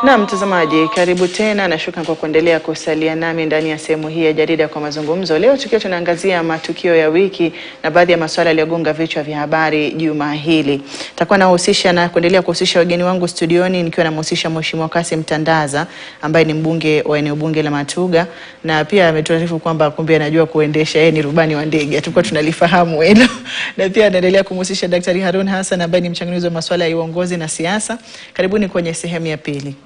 Na mtazamaji, karibu tena na shukran kwa kuendelea kusalia nami ndani ya sehemu hii ya jarida kwa mazungumzo. Leo tukiwa tunaangazia matukio ya wiki na baadhi ya masuala yaliyogonga vichwa vya habari juma hili. Takuwa nahusisha na kuendelea kuhusisha wageni wangu studioni, nikiwa namhusisha Mheshimiwa Kassim Tandaza ambaye ni mbunge wa eneo bunge la Matuga, na pia ametuarifu kwamba kumbe anajua kuendesha, yeye ni rubani wa ndege, hatukuwa tunalifahamu hilo na pia anaendelea kumhusisha Daktari Harun Hassan ambaye ni mchanganuzi wa masuala ya uongozi na siasa. Karibuni kwenye sehemu ya pili.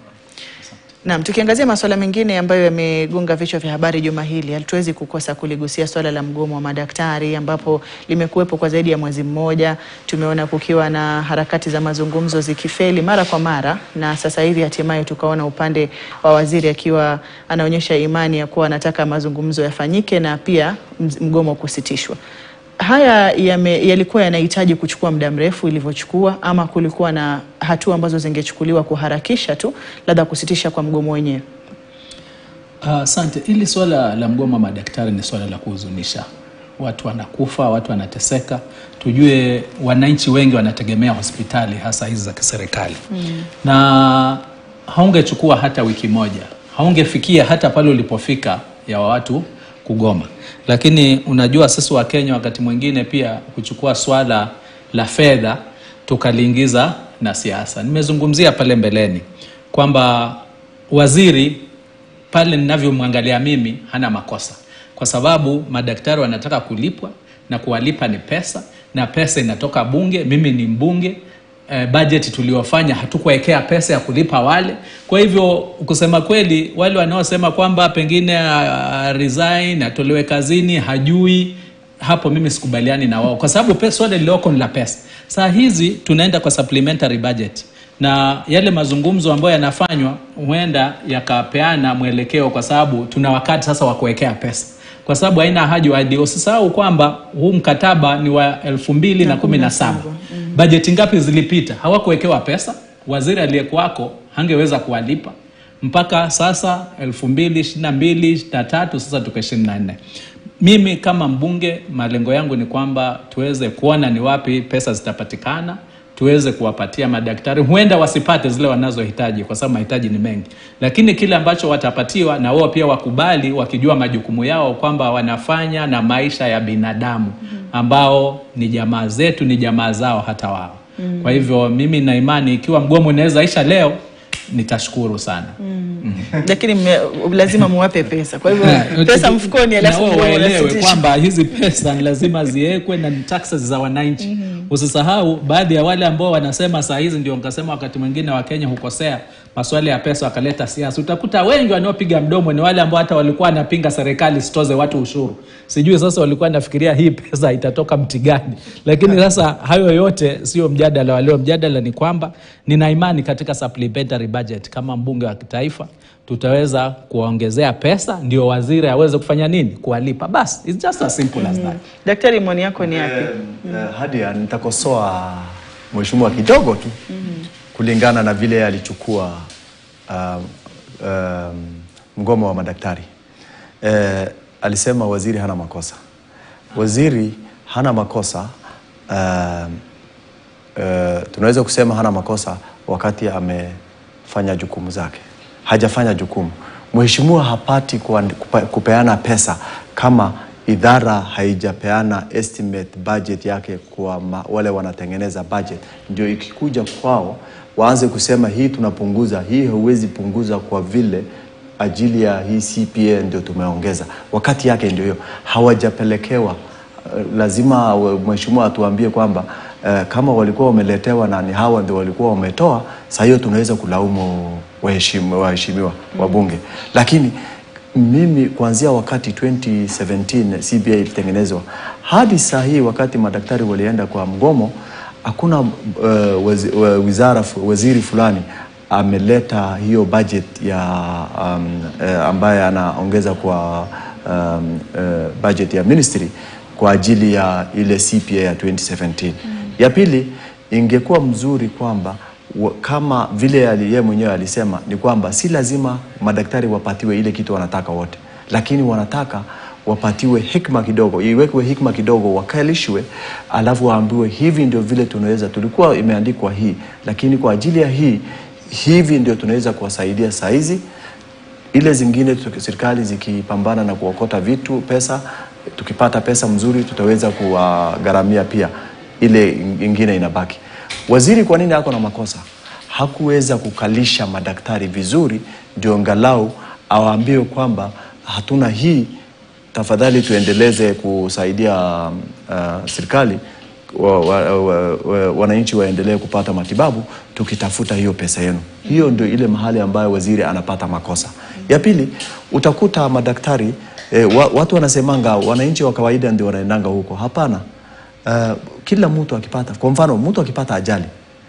Naam, tukiangazia masuala mengine ambayo yamegonga vichwa vya habari juma hili, hatuwezi kukosa kuligusia swala la mgomo wa madaktari ambapo limekuwepo kwa zaidi ya mwezi mmoja. Tumeona kukiwa na harakati za mazungumzo zikifeli mara kwa mara, na sasa hivi hatimaye tukaona upande wa waziri akiwa anaonyesha imani ya kuwa anataka mazungumzo yafanyike na pia mgomo kusitishwa. Haya yame, yalikuwa yanahitaji kuchukua muda mrefu ilivyochukua, ama kulikuwa na hatua ambazo zingechukuliwa kuharakisha tu labda kusitisha kwa mgomo wenyewe? Asante. Uh, hili swala la mgomo wa madaktari ni swala la kuhuzunisha. Watu wanakufa, watu wanateseka. Tujue wananchi wengi wanategemea hospitali hasa hizi za kiserikali mm. na haungechukua hata wiki moja, haungefikia hata pale ulipofika ya watu kugoma lakini unajua sisi wa Kenya wakati mwingine pia kuchukua swala la fedha tukaliingiza na siasa. Nimezungumzia pale mbeleni kwamba waziri pale ninavyomwangalia mimi hana makosa, kwa sababu madaktari wanataka kulipwa na kuwalipa ni pesa, na pesa inatoka bunge. Mimi ni mbunge eh, budget tuliofanya hatukuwekea pesa ya kulipa wale. Kwa hivyo kusema kweli, wale wanaosema kwamba pengine uh, resign atolewe kazini hajui hapo, mimi sikubaliani na wao, kwa sababu swala lililoko ni la pesa. Saa hizi tunaenda kwa supplementary budget na yale mazungumzo ambayo yanafanywa huenda yakapeana mwelekeo, kwa sababu tuna wakati sasa wa kuwekea pesa kwa sababu haina haja hadi. Usisahau kwamba huu mkataba ni wa elfu mbili na kumi na saba. Mm. Bajeti ngapi zilipita? Hawakuwekewa pesa. Waziri aliyekuwako hangeweza kuwalipa mpaka sasa elfu mbili ishirini na mbili ishirini na tatu sasa tuko ishirini na nne. Mimi kama mbunge, malengo yangu ni kwamba tuweze kuona ni wapi pesa zitapatikana tuweze kuwapatia madaktari, huenda wasipate zile wanazohitaji kwa sababu mahitaji ni mengi, lakini kile ambacho watapatiwa na wao pia wakubali, wakijua majukumu yao kwamba wanafanya na maisha ya binadamu ambao ni jamaa zetu, ni jamaa zao hata wao. Mm. Kwa hivyo mimi na imani ikiwa mgomo unaweza isha leo nitashukuru sana. Mm. Mm. Lakini lazima muwape pesa, kwa hivyo pesa mfukoni, alafu waelewe kwamba hizi pesa ni lazima ziwekwe na ni taxes za wananchi. mm -hmm. Usisahau baadhi ya wale ambao wanasema saa hizi, ndio nikasema wakati mwingine Wakenya hukosea maswala ya pesa wakaleta siasa. Utakuta wengi wanaopiga mdomo ni wale ambao hata walikuwa wanapinga serikali sitoze watu ushuru. Sijui sasa walikuwa nafikiria hii pesa itatoka mti gani, lakini sasa hayo yote sio mjadala wa leo. Mjadala ni kwamba nina imani katika supplementary budget kama mbunge wa kitaifa tutaweza kuwaongezea pesa ndio waziri aweze kufanya nini? Kuwalipa. Basi, it's just as simple as that. Daktari, maoni yako ni yapi? Uh, uh, Hadia, nitakosoa mheshimiwa kidogo tu mm -hmm. kulingana na vile alichukua uh, uh, mgomo wa madaktari uh, alisema waziri hana makosa. Waziri hana makosa uh, uh, tunaweza kusema hana makosa wakati amefanya jukumu zake hajafanya jukumu. Mheshimiwa hapati kupeana pesa kama idara haijapeana estimate budget yake kwa ma, wale wanatengeneza budget, ndio ikikuja kwao waanze kusema hii tunapunguza, hii hauwezi punguza kwa vile ajili ya hii CPA ndio tumeongeza. Wakati yake ndio hiyo, hawajapelekewa. Lazima mheshimiwa atuambie kwamba Uh, kama walikuwa wameletewa na ni hawa ndio walikuwa wametoa, saa hiyo tunaweza kulaumu waheshimiwa waheshimiwa wabunge, lakini mimi kuanzia wakati 2017 CBA ilitengenezwa hadi saa hii wakati madaktari walienda kwa mgomo, hakuna uh, wazi, wizara waziri fulani ameleta hiyo budget ya um, uh, ambaye anaongeza kwa um, uh, budget ya ministry kwa ajili ya ile CPA ya 2017 mm. Ya pili ingekuwa mzuri kwamba kama vile yeye mwenyewe alisema ni kwamba si lazima madaktari wapatiwe ile kitu wanataka wote, lakini wanataka wapatiwe hikma kidogo, iwekwe hikma kidogo, wakalishwe, alafu waambiwe hivi ndio vile tunaweza. Tulikuwa imeandikwa hii, lakini kwa ajili ya hii hivi ndio tunaweza kuwasaidia saa hizi ile zingine tuki- serikali zikipambana na kuokota vitu pesa, tukipata pesa mzuri tutaweza kuwagharamia pia ile ingine inabaki. Waziri kwa nini ako na makosa? Hakuweza kukalisha madaktari vizuri, ndio angalau awaambie kwamba hatuna hii, tafadhali tuendeleze kusaidia uh, serikali wa, wa, wa, wa, wananchi waendelee kupata matibabu tukitafuta hiyo pesa yenu. Hiyo ndio ile mahali ambayo waziri anapata makosa. Ya pili, utakuta madaktari eh, wa, watu wanasemanga wananchi wa kawaida ndio wanaendanga huko. Hapana. Uh, kila mtu akipata, kwa mfano mtu akipata ajali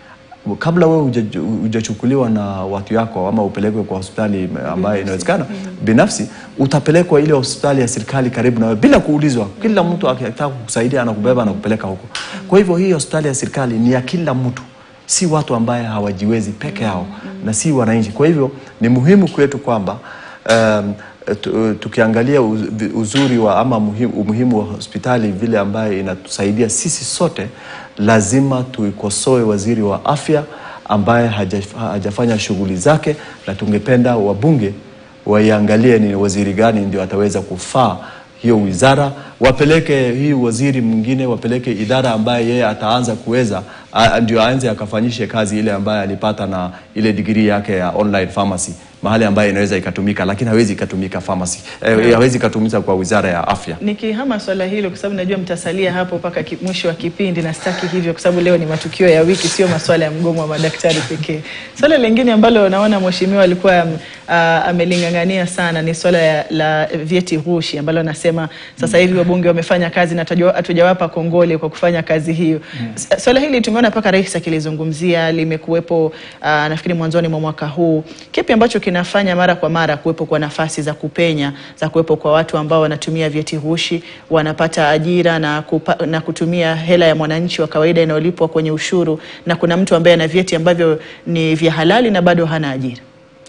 kabla wewe huja- hujachukuliwa na watu yako ama upelekwe kwa hospitali ambayo inawezekana binafsi, utapelekwa ile hospitali ya serikali karibu na wewe bila kuulizwa. Kila mtu akitaka kukusaidia anakubeba na kupeleka huko. Kwa hivyo hii hospitali ya serikali ni ya kila mtu, si watu ambaye hawajiwezi peke yao na si wananchi. Kwa hivyo ni muhimu kwetu kwamba um, tu- tukiangalia uz- uzuri wa ama muhimu, umuhimu wa hospitali vile ambayo inatusaidia sisi sote, lazima tuikosoe waziri wa afya ambaye haja- hajafanya shughuli zake, na tungependa wabunge waiangalie ni waziri gani ndio ataweza kufaa hiyo wizara, wapeleke hii waziri mwingine, wapeleke idara ambaye yeye ataanza kuweza a- ndio aanze akafanyishe kazi ile ambaye alipata na ile digrii yake ya online pharmacy mahali ambayo inaweza ikatumika, lakini hawezi ikatumika pharmacy eh, hawezi ikatumika kwa wizara ya afya. Nikihama swala hilo kwa sababu najua mtasalia hapo mpaka ki- mwisho wa kipindi, na sitaki hivyo kwa sababu leo ni matukio ya wiki, sio maswala ya mgomo wa madaktari pekee. Swala lingine ambalo naona mheshimiwa alikuwa um, uh, ameling'ang'ania sana ni swala ya, la vyeti ghushi ambalo anasema sasa hivi wabunge wamefanya kazi na hatajua- hatujawapa kongole kwa kufanya kazi hiyo. S- Swala hili tumeona mpaka rais akilizungumzia, limekuwepo uh, nafikiri mwanzoni mwa mwaka huu. Kipi ambacho kinafanya mara kwa mara kuwepo kwa nafasi za kupenya za kuwepo kwa watu ambao wanatumia vyeti ghushi, wanapata ajira na, kupa, na kutumia hela ya mwananchi wa kawaida inayolipwa kwenye ushuru, na kuna mtu ambaye ana vyeti ambavyo ni vya halali na bado hana ajira?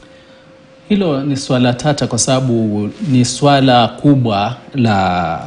Hilo ni swala tata kwa sababu ni swala kubwa la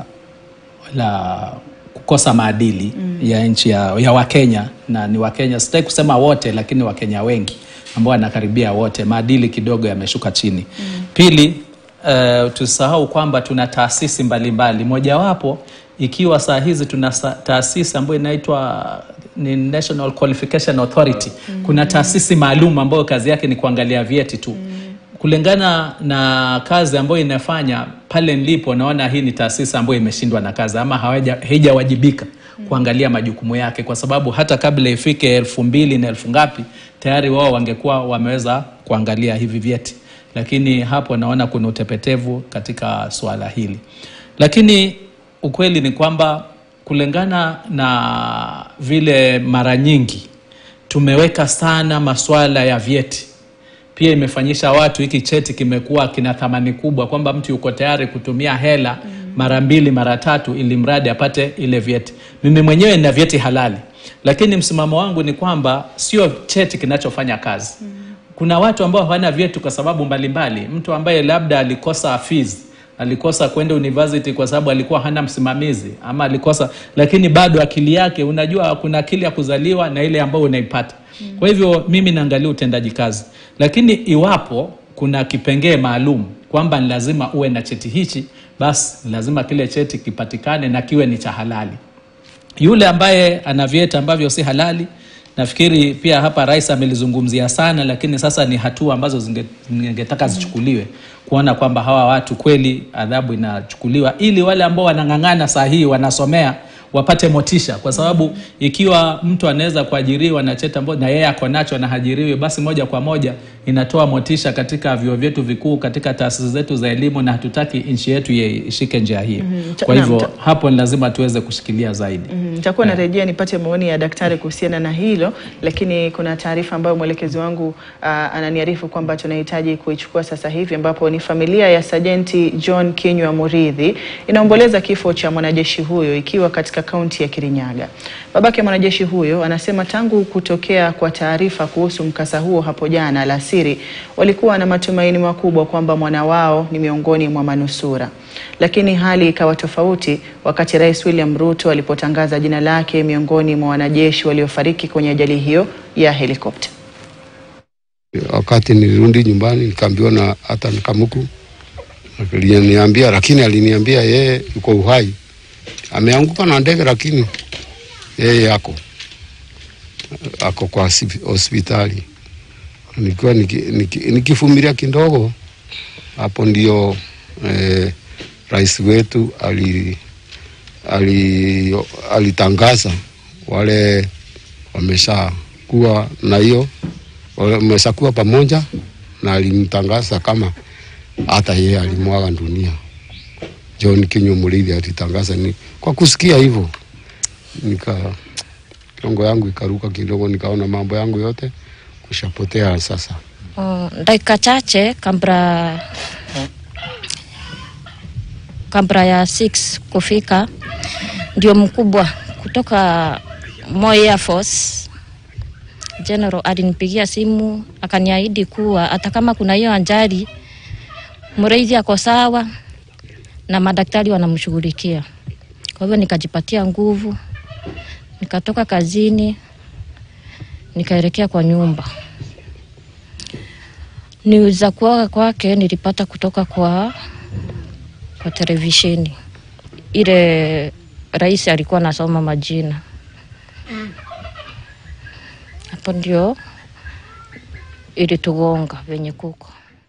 la kukosa maadili ya nchi ya, ya Wakenya na ni Wakenya, sitaki kusema wote, lakini Wakenya wengi ambao wanakaribia wote, maadili kidogo yameshuka chini. Pili, uh, tusahau kwamba tuna taasisi mbalimbali, mojawapo ikiwa saa hizi tuna sa- taasisi ambayo inaitwa ni National Qualification Authority. Kuna taasisi maalum ambayo kazi yake ni kuangalia vyeti tu kulingana na kazi ambayo inafanya pale nilipo, naona hii ni taasisi ambayo imeshindwa na kazi ama hawaja- haijawajibika kuangalia majukumu yake, kwa sababu hata kabla ifike elfu mbili na elfu ngapi tayari wao wangekuwa wameweza kuangalia hivi vyeti, lakini hapo naona kuna utepetevu katika suala hili. Lakini ukweli ni kwamba kulingana na vile mara nyingi tumeweka sana masuala ya vyeti pia imefanyisha watu hiki cheti kimekuwa kina thamani kubwa kwamba mtu yuko tayari kutumia hela mara mbili mara tatu ili mradi apate ile vyeti. Mimi mwenyewe nina vyeti halali, lakini msimamo wangu ni kwamba sio cheti kinachofanya kazi. Kuna watu ambao hawana vyeti kwa sababu mbalimbali. Mtu ambaye labda alikosa fees alikosa kwenda university kwa sababu alikuwa hana msimamizi ama alikosa, lakini bado akili yake, unajua kuna akili ya kuzaliwa na ile ambayo unaipata. Kwa hivyo mimi naangalia utendaji kazi, lakini iwapo kuna kipengee maalum kwamba ni lazima uwe na cheti hichi, basi lazima kile cheti kipatikane na kiwe ni cha halali. Yule ambaye ana vyeti ambavyo si halali, nafikiri pia hapa rais amelizungumzia sana, lakini sasa ni hatua ambazo zinge- ningetaka zichukuliwe kuona kwamba hawa watu kweli adhabu inachukuliwa, ili wale ambao wanang'ang'ana saa hii wanasomea wapate motisha, kwa sababu ikiwa mtu anaweza kuajiriwa na cheti ambacho na yeye ako nacho na hajiriwi, basi moja kwa moja inatoa motisha katika vyuo vyetu vikuu, katika taasisi zetu za elimu, na hatutaki nchi yetu ye- ishike njia hiyo. Ta- Kwa naam, hivyo ta- hapo ni lazima tuweze kushikilia zaidi. Mm, Nitakuwa narejea nipate maoni ya daktari kuhusiana na hilo, lakini kuna taarifa ambayo mwelekezi wangu uh, ananiarifu kwamba tunahitaji kuichukua sasa hivi, ambapo ni familia ya Sajenti John Kinyua Muridhi inaomboleza kifo cha mwanajeshi huyo ikiwa katika kaunti ya Kirinyaga. Babake mwanajeshi huyo anasema tangu kutokea kwa taarifa kuhusu mkasa huo hapo jana alasiri, walikuwa na matumaini makubwa kwamba mwana wao ni miongoni mwa manusura lakini hali ikawa tofauti wakati Rais William Ruto alipotangaza jina lake miongoni mwa wanajeshi waliofariki kwenye ajali hiyo ya helikopta. Wakati nilirudi nyumbani nikaambiwa na hata na Kamuku aliniambia, lakini aliniambia yeye yuko uhai, ameanguka na ndege, lakini yeye ako ako kwa hospi- hospitali. Nikiwa niki- niki- nikivumilia kidogo, hapo ndio eh, rais wetu ali, ali, alitangaza wale wameshakuwa na hiyo wameshakuwa pamoja, na alimtangaza kama hata yeye alimwaga dunia. John Kinyo Muriithi alitangaza ni kwa kusikia hivyo, nika kiongo yangu ikaruka kidogo, nikaona mambo yangu yote kushapotea sasa. Uh, dakika chache kabla kabla ya 6 kufika, ndio mkubwa kutoka Moi Air Force General alinipigia simu akaniahidi kuwa hata kama kuna hiyo ajali Muriithi ako sawa na madaktari wanamshughulikia. Kwa hivyo nikajipatia nguvu, nikatoka kazini, nikaelekea kwa nyumba. News za kuoga kwake nilipata kutoka kwa kwa televisheni ile, rais alikuwa anasoma majina hapo, ndio ilitugonga venye kuko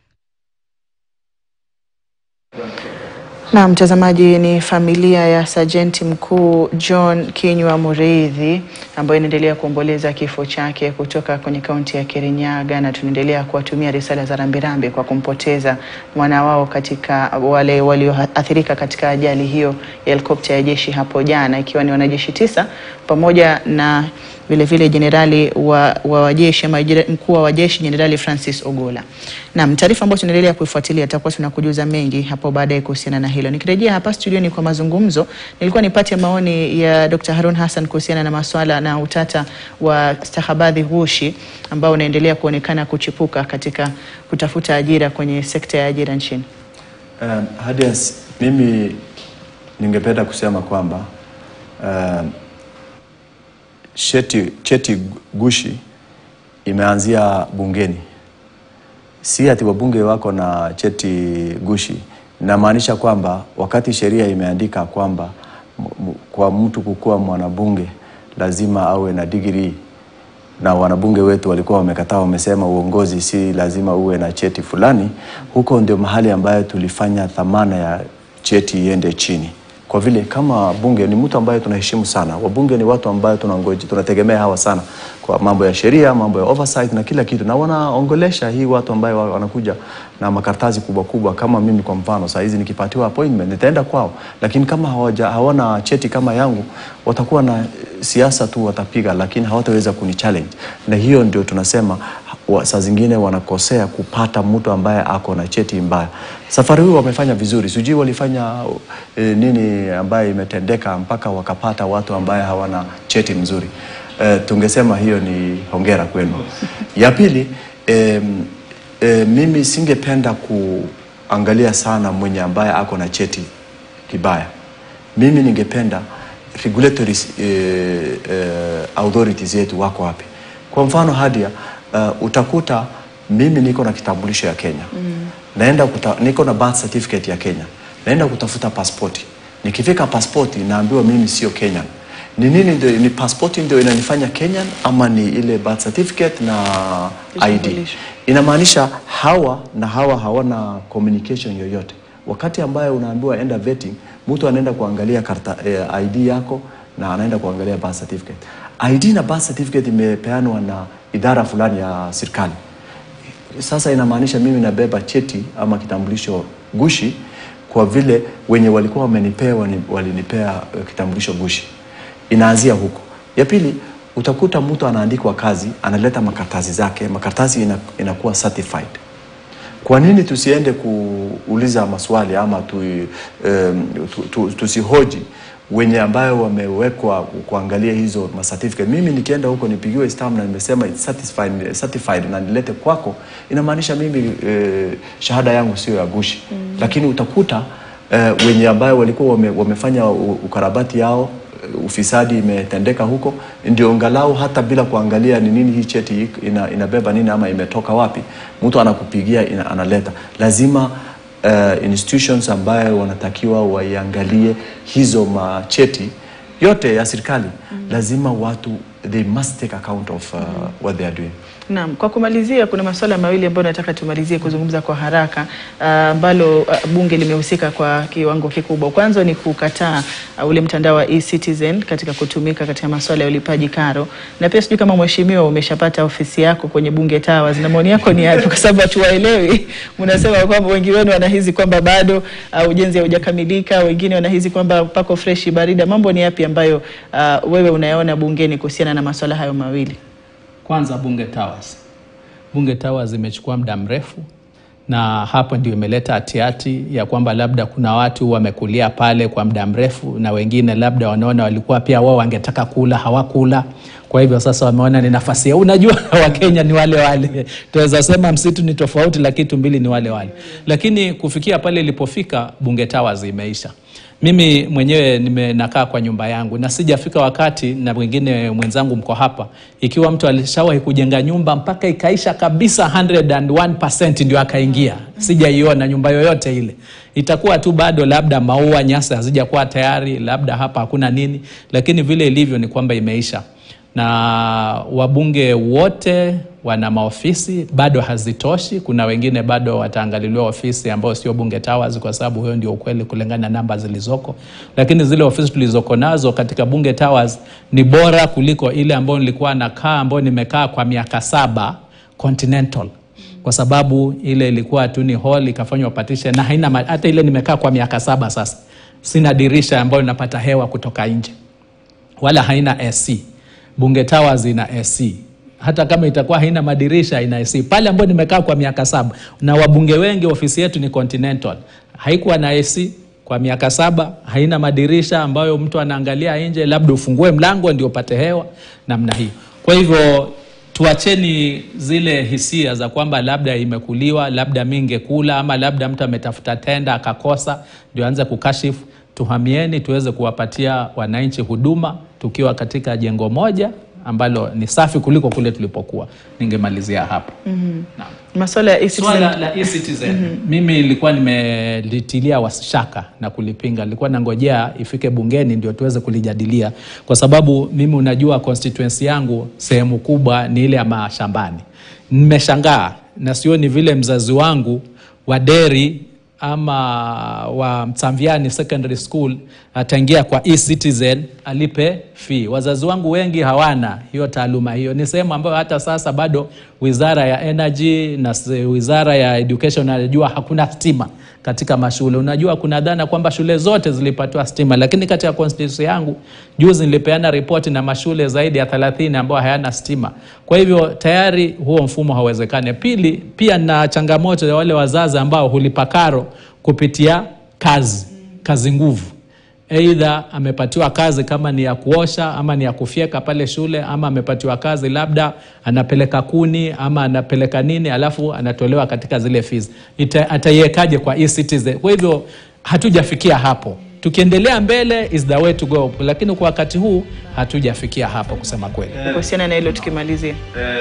Na mtazamaji, ni familia ya sajenti mkuu John Kinyua Muriithi ambayo inaendelea kuomboleza kifo chake kutoka kwenye kaunti ya Kirinyaga, na tunaendelea kuwatumia risala za rambirambi kwa kumpoteza mwana wao katika wale walioathirika katika ajali hiyo ya helikopta ya jeshi hapo jana, ikiwa ni wanajeshi tisa pamoja na vilevile jenerali wa, wa wajeshi ama jere- mkuu wa wajeshi Jenerali Francis Ogola. Naam, taarifa ambayo tunaendelea kuifuatilia tutakuwa tunakujuza mengi hapo baadaye kuhusiana na hilo. Nikirejea hapa studioni kwa mazungumzo, nilikuwa nipate maoni ya Dr. Harun Hassan kuhusiana na maswala na utata wa stakabadhi ghushi ambao unaendelea kuonekana kuchipuka katika kutafuta ajira kwenye sekta ya ajira nchini. Um, Hadias, mimi ningependa kusema kwamba um, cheti, cheti gushi imeanzia bungeni, si ati wabunge wako na cheti gushi. Inamaanisha kwamba wakati sheria imeandika kwamba m- m- kwa mtu kukuwa mwanabunge lazima awe na digrii na wanabunge wetu walikuwa wamekataa, wamesema uongozi si lazima uwe na cheti fulani. Huko ndio mahali ambayo tulifanya dhamana ya cheti iende chini, kwa vile kama bunge ni mtu ambaye tunaheshimu sana. Wabunge ni watu ambayo tunangoji, tunategemea hawa sana kwa mambo ya sheria, mambo ya oversight na kila kitu, na wanaongelesha hii watu ambayo wa- wanakuja na makaratasi kubwa kubwa. Kama mimi kwa mfano, saa hizi nikipatiwa appointment nitaenda kwao, lakini kama hawaja, hawana cheti kama yangu, watakuwa na siasa tu watapiga, lakini hawataweza kuni challenge, na hiyo ndio tunasema wa, saa zingine wanakosea kupata mtu ambaye ako na cheti mbaya. Safari hii wamefanya vizuri, sijui walifanya e, nini ambaye imetendeka mpaka wakapata watu ambaye hawana cheti mzuri. E, tungesema hiyo ni hongera kwenu. Ya pili e, e, mimi singependa kuangalia sana mwenye ambaye ako na cheti kibaya. Mimi ningependa regulatory eh, eh, authorities yetu wako wapi? Kwa mfano Hadia, uh, utakuta mimi niko na kitambulisho ya Kenya mm. naenda kuta, niko na birth certificate ya Kenya, naenda kutafuta pasipoti. Nikifika pasipoti naambiwa mimi sio Kenyan. Ni nini ndio, ni pasipoti ndio inanifanya Kenyan ama ni ile birth certificate na ID? Kitambulisho. Inamaanisha hawa na hawa hawana communication yoyote. Wakati ambayo unaambiwa enda vetting, mtu anaenda kuangalia karta, eh, ID yako na anaenda kuangalia birth certificate. ID na birth certificate imepeanwa na idara fulani ya serikali. Sasa inamaanisha mimi nabeba cheti ama kitambulisho gushi kwa vile wenye walikuwa wamenipea wani- walinipea eh, kitambulisho gushi. Inaanzia huko. Ya pili, utakuta mtu anaandikwa kazi, analeta makaratasi zake, makaratasi ina, inakuwa certified. Kwa nini tusiende kuuliza maswali ama tu, um, tu, tu, tusihoji wenye ambayo wamewekwa kuangalia hizo ma certificate. Mimi nikienda huko nipigiwe stamp na nimesema it's certified, certified na nilete kwako, inamaanisha mimi eh, shahada yangu sio ya gushi mm. Lakini utakuta eh, wenye ambayo walikuwa wame, wamefanya u- ukarabati yao ufisadi imetendeka huko, ndio angalau hata bila kuangalia ni nini hii cheti ina, inabeba nini ama imetoka wapi, mtu anakupigia ina, analeta. Lazima uh, institutions ambayo wanatakiwa waiangalie hizo macheti yote ya serikali mm. lazima watu they must take account of uh, what they are doing. Naam, kwa kumalizia, kuna masuala mawili ambayo nataka tumalizie kuzungumza kwa haraka ah, ambalo uh, bunge limehusika kwa kiwango kikubwa. Kwanza ni kukataa uh, ule mtandao wa e-Citizen katika kutumika katika masuala ya ulipaji karo, na pia sijui kama mheshimiwa umeshapata ofisi yako kwenye bunge Towers, na maoni yako ni yapi? Kwa sababu hatuwaelewi. Mnasema kwamba wengi wenu wanahisi kwamba bado uh, ujenzi haujakamilika, wengine wanahisi kwamba pako freshi barida. Mambo ni yapi ambayo uh, wewe unayaona bungeni kuhusiana na masuala hayo mawili? Kwanza Bunge Towers. Bunge Towers imechukua muda mrefu na hapo ndio imeleta hatihati ya kwamba labda kuna watu wamekulia pale kwa muda mrefu na wengine labda wanaona walikuwa pia wao wangetaka kula hawakula. Kwa hivyo sasa wameona ni nafasi ya unajua, Wakenya ni wale wale, tunaweza sema msitu ni tofauti, lakini tumbili ni wale wale. Lakini kufikia pale ilipofika, Bunge Towers imeisha. Mimi mwenyewe nimenakaa kwa nyumba yangu na sijafika wakati, na wengine mwenzangu mko hapa, ikiwa mtu alishawahi kujenga nyumba mpaka ikaisha kabisa 101% ndio akaingia, sijaiona nyumba yoyote ile. Itakuwa tu bado labda maua, nyasi hazijakuwa tayari, labda hapa hakuna nini, lakini vile ilivyo ni kwamba imeisha na wabunge wote wana maofisi bado hazitoshi. Kuna wengine bado wataangaliliwa ofisi ambao sio Bunge Towers, kwa sababu huyo ndio ukweli kulingana na namba zilizoko, lakini zile ofisi tulizoko nazo katika Bunge Towers ni bora kuliko ile ambayo nilikuwa nakaa, ambayo nimekaa kwa miaka saba Continental, kwa sababu ile ilikuwa tu ni hall ikafanywa partition na haina ma- hata ile nimekaa kwa miaka saba sasa, sina dirisha ambayo napata hewa kutoka nje wala haina AC. Bunge Towers ina AC hata kama itakuwa haina madirisha ina AC. Pale ambapo nimekaa kwa miaka saba na wabunge wengi, ofisi yetu ni Continental, haikuwa na AC kwa miaka saba, haina madirisha ambayo mtu anaangalia nje, labda ufungue mlango ndio upate hewa namna hiyo. Kwa hivyo tuacheni zile hisia za kwamba labda imekuliwa, labda mi ngekula, ama labda mtu ametafuta tenda akakosa ndio aanze kukashifu. Tuhamieni tuweze kuwapatia wananchi huduma tukiwa katika jengo moja ambalo ni safi kuliko kule tulipokuwa. Ningemalizia hapo. Naam. Masuala ya e-Citizen Swala la e-Citizen mimi nilikuwa nimelitilia washaka na kulipinga, nilikuwa nangojea ifike bungeni ndio tuweze kulijadilia, kwa sababu mimi unajua constituency yangu sehemu kubwa ni ile ya mashambani. Nimeshangaa na sioni vile mzazi wangu wa Deri ama wa Msamviani Secondary School ataingia kwa e-Citizen alipe fee. Wazazi wangu wengi hawana hiyo taaluma hiyo. Ni sehemu ambayo hata sasa bado Wizara ya Energy na se- Wizara ya Education najua hakuna stima katika mashule. Unajua kuna dhana kwamba shule zote zilipatiwa stima, lakini katika constituency yangu juzi nilipeana ripoti na mashule zaidi ya 30 ambayo hayana stima. Kwa hivyo tayari huo mfumo hauwezekani. Pili, pia na changamoto ya wale wazazi ambao hulipa karo kupitia kazi, kazi nguvu Aidha amepatiwa kazi kama ni ya kuosha ama ni ya kufyeka pale shule, ama amepatiwa kazi labda anapeleka kuni ama anapeleka nini, alafu anatolewa katika zile fees. Ita- Ataiwekaje kwa e-Citizen? Kwa hivyo hatujafikia hapo. Tukiendelea mbele is the way to go, lakini kwa wakati huu hatujafikia hapo kusema kweli. kuhusiana na hilo tukimalizia.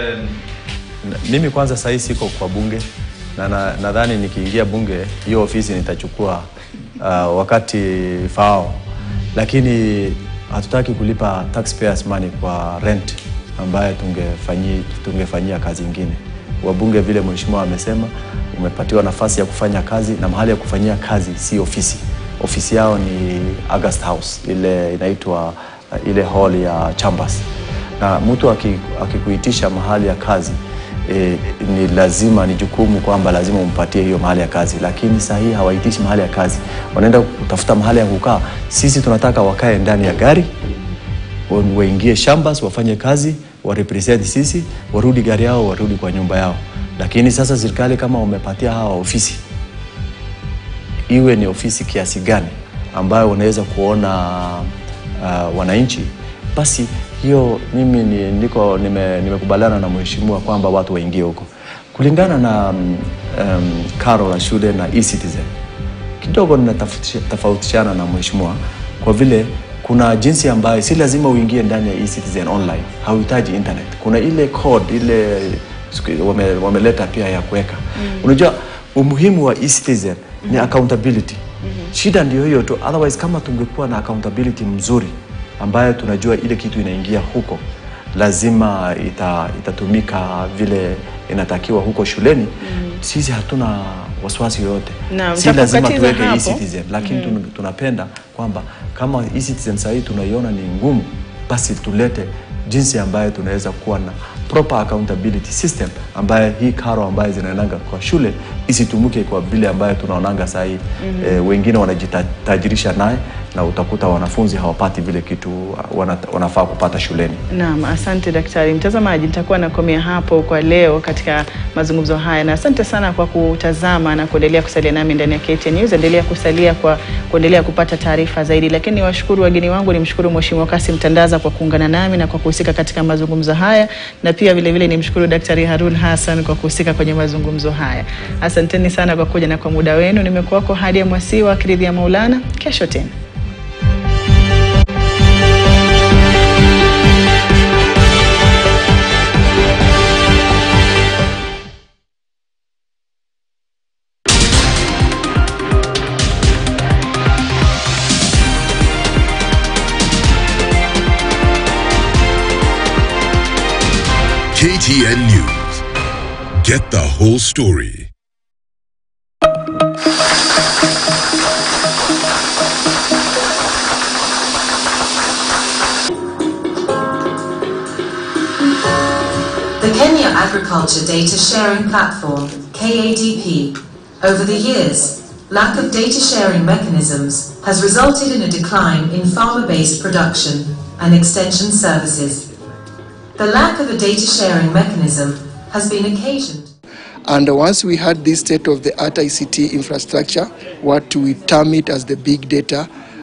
Na- Mimi kwanza sahii siko kwa bunge na na- nadhani nikiingia bunge hiyo ofisi nitachukua uh, wakati faao, lakini hatutaki kulipa taxpayers money kwa rent ambayo tungefanyi, tungefanyia kazi ingine. Wabunge vile mheshimiwa amesema, umepatiwa nafasi ya kufanya kazi na mahali ya kufanyia kazi si ofisi. Ofisi yao ni August House, ile inaitwa uh, ile hall ya Chambers na mtu aki- akikuitisha mahali ya kazi e, ni lazima ni jukumu kwamba lazima umpatie hiyo mahali ya kazi, lakini saa hii hawaitishi mahali ya kazi, wanaenda kutafuta mahali ya kukaa. Sisi tunataka wakae ndani ya gari wa- waingie shambas wafanye kazi warepresent sisi, warudi gari yao, warudi kwa nyumba yao. Lakini sasa serikali kama umepatia hawa ofisi iwe ni ofisi kiasi gani ambayo unaweza kuona uh, wananchi, basi hiyo mimi ni, niko nime- nimekubaliana na mheshimiwa kwamba watu waingie huko kulingana na um, um, karo la shule na e-citizen kidogo ninatofautisha- tofautishana na mheshimiwa kwa vile kuna jinsi ambayo si lazima uingie ndani ya eCitizen online, hauhitaji internet. Kuna ile code ile siku- wame, wameleta pia ya kuweka unajua umuhimu wa eCitizen ni accountability. Shida ndio hiyo tu, otherwise kama tungekuwa na accountability mzuri ambayo tunajua ile kitu inaingia huko lazima ita, itatumika vile inatakiwa huko shuleni sisi hatuna wasiwasi yoyote Naam, si lazima nitakukatiza tuweke hapo. eCitizen lakini tun- tunapenda kwamba kama eCitizen sahii tunaiona ni ngumu basi tulete jinsi ambayo tunaweza kuwa na proper accountability system ambayo hii karo ambayo zinaendanga kwa shule isitumike kwa vile ambayo tunaonanga sahii eh, wengine wanajitajirisha naye na utakuta wanafunzi hawapati vile kitu wana, wanafaa kupata shuleni Naam, asante daktari. Mtazamaji, nitakuwa nakomea hapo kwa leo katika mazungumzo haya, na asante sana kwa kutazama na kuendelea kusalia nami ndani ya KTN News. Endelea kusalia kwa kuendelea kupata taarifa zaidi, lakini niwashukuru wageni wangu, nimshukuru Mheshimiwa Kasim Tandaza kwa kuungana nami na kwa kuhusika katika mazungumzo haya, na pia vile vile nimshukuru Daktari Harun Hassan kwa kuhusika kwenye mazungumzo haya. Asanteni sana kwa kuja na kwa muda wenu. Nimekuwako Hadia Mwasiwa akiridhia Maulana. Kesho tena. KTN News. Get the whole story. The Kenya Agriculture Data Sharing Platform, KADP, over the years, lack of data sharing mechanisms has resulted in a decline in farmer-based production and extension services. The lack of a data sharing mechanism has been occasioned And once we had this state of the art ICT infrastructure, what we term it as the big data